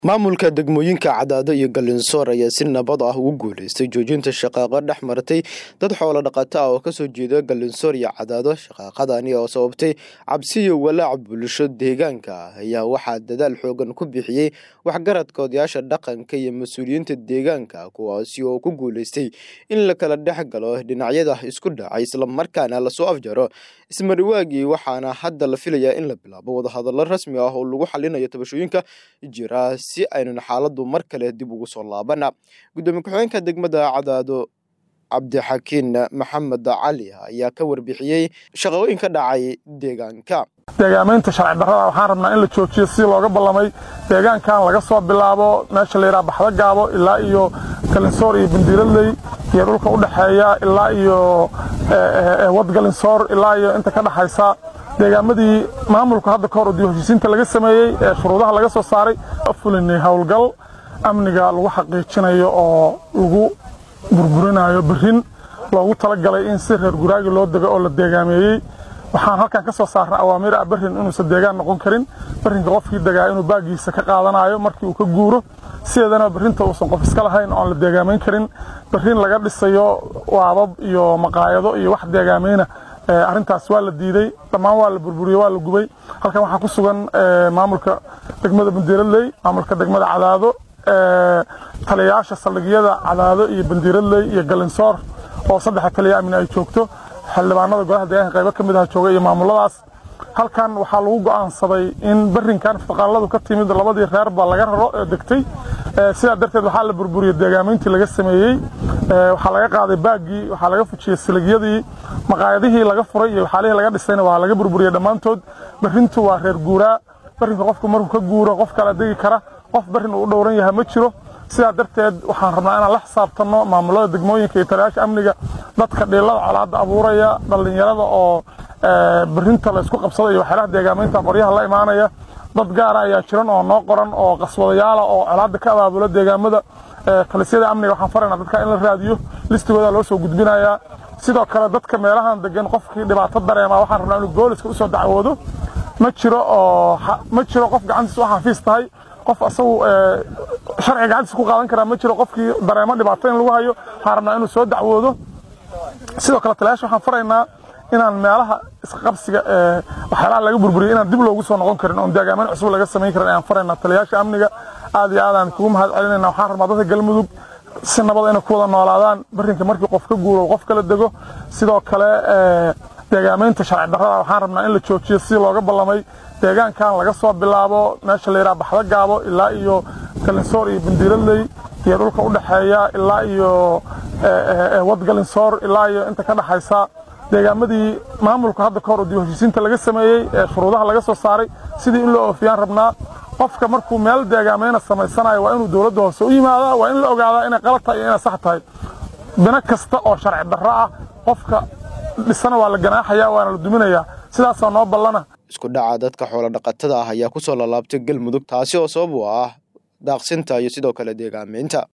maamulka degmooyinka cadaado iyo galinsoor ayaa si nabad ah ugu guuleystay joojinta shaqaaqo dhex martay dad xoolo dhaqato ah oo kasoo jeeda galinsoor iyo cadaado shaqaaqadani oo sababtay cabsi iyo walaac bulsho deegaanka ah ayaa waxaa dadaal xoogan ku bixiyey waxgaradka odayaasha dhaqanka iyo mas-uuliyiinta deegaanka kuwaasi oo ku guuleystay in la kala dhex galo dhinacyada isku dhacay islamarkaana lasoo afjaro ismariwaagii waxaana hadda la filayaa in la bilaabo wadahadallo rasmi ah oo lagu xalinayo tabashooyinka jira si aynan xaaladu mar kale dib ugu soo laabana gudoomiye ku-xigeenka degmada cadaado cabdixakiin maxamed cali ayaa ka warbixiyey shaqooyin ka dhacay deegaanka deegaamaynta sharci darrada waxaan rabnaa in la joojiyo si looga ballamay deegaankan laga soo bilaabo meesha la yidhaha baxdo gaabo ilaa iyo galinsoor iyo bandiiradley iyo dhulka u dhexeeya ilaa iyo wad galinsoor ilaa iyo inta ka dhexaysa deegaamadii maamulku hadda ka hor oo dib-heshiisiinta laga sameeyey ee shuruudaha laga soo saaray fulinay howlgal amniga lagu xaqiijinayo oo lagu burburinayo berrin loogu talagalay in si reer guraagi loo dego oo la deegaameeyey waxaan halkan ka soo saarnay awaamiir ah berrin inuusan deegaan noqon karin berrinka qofkii degaa inuu baagiisa ka qaadanayo markii uu ka guuro sideedana berrinta uusan qof iska lahayn oon la deegaamayn karin berrin laga dhisayo waabab iyo maqaayado iyo wax deegaamayna arrintaas waa la diiday dhammaan waa la burburiyey waa la gubay halkan waxaa ku sugan maamulka degmada bandiiradley maamulka degmada cadaado taliyayaasha saldhigyada cadaado iyo bandiiradley iyo galinsoor oo saddexa taliya amni ay joogto xildhibaanada golaha deegaanka qaybo ka mid ah jooga iyo maamuladaas halkan waxaa lagu go'aansaday in berrinkan faqaaladu ka timid labadii reerba laga raro ee degtay sidaa darteed waxaa la burburiyey deegaamayntii laga sameeyey waxaa laga qaaday baaggii waxaa laga fujiyey siligyadii maqaayadihii laga furay iyo waxaalihii laga dhisayna waa laga burburiyey dhammaantood berrintu waa reer guuraa berrinka qofku markuu ka guuro qof kala degi kara qof berrin uu u dhowran yahay ma jiro sidaa darteed waxaan rabnaa inaan la xisaabtanno maamulada degmooyinka iyo taliyaasha amniga dadka dhiilada colaadda abuuraya dhallinyarada oo berrinta laysku qabsada iyo waxyaalaha deegaamaynta qoryaha la imaanaya dad gaara ayaa jiran oo noo qoran oo qaswadayaala oo colaadda ka abaabula deegaamada talisyada amniga waxaan faraynaa dadka in la raadiyo listigooda loo soo gudbinayaa sidoo kale dadka meelahan degan qofkii dhibaato dareema waxaan rabnaa inuu booliska usoo dacwoodo ma jiro oo ma jiro qof gacantiisa u xafiis tahay qof asagu sharci gacantiisa ku qaadan karaa ma jiro qofkii dareemo dhibaato in lagu hayo waxaan rabnaa inuu soo dacwoodo sidoo kale taliyaasha waxaan faraynaa inaan meelaha isqabsiga ee waxyaalaha laga burburiyo inaan dib loogu soo noqon karin oon deegaameyn cusub laga samayn karin ayaan faraynaa taliyaasha amniga aad iyo aadaan kugu mahad celinayna waxaan rabnaa dadka galmudug si nabad inay ku wada noolaadaan berrinka markii qof ka guuro qof kala dego sidoo kale deegaamaynta sharci darrada waxaan rabnaa in la joojiyo si looga ballamay deegaankan laga soo bilaabo meesha la yidhaha baxdo gaabo ilaa iyo galinsoor iyo bandiiradley iyo dhulka u dhexeeya ilaa iyo wad galinsoor ilaa iyo inta ka dhexaysa deegaamadii maamulku hadda ka hor oo dib-heshiisiinta laga sameeyey ee shuruudaha laga soo saaray sidii in loo oofiyaan rabnaa qofka markuu meel deegaamayna samaysanayo waa inuu dowladda hoose u yimaadaa waa in la ogaadaa inay qalad tahay iyo inay sax tahay bino kasta oo sharci darro ah qofka dhisana waa la ganaaxaya waana la duminayaa sidaasaa noo ballana isku dhaca dadka xoolo dhaqatada ah ayaa ku soo lalaabtay galmudug taasi oo sabab u ah daaqsinta iyo sidoo kale deegaameynta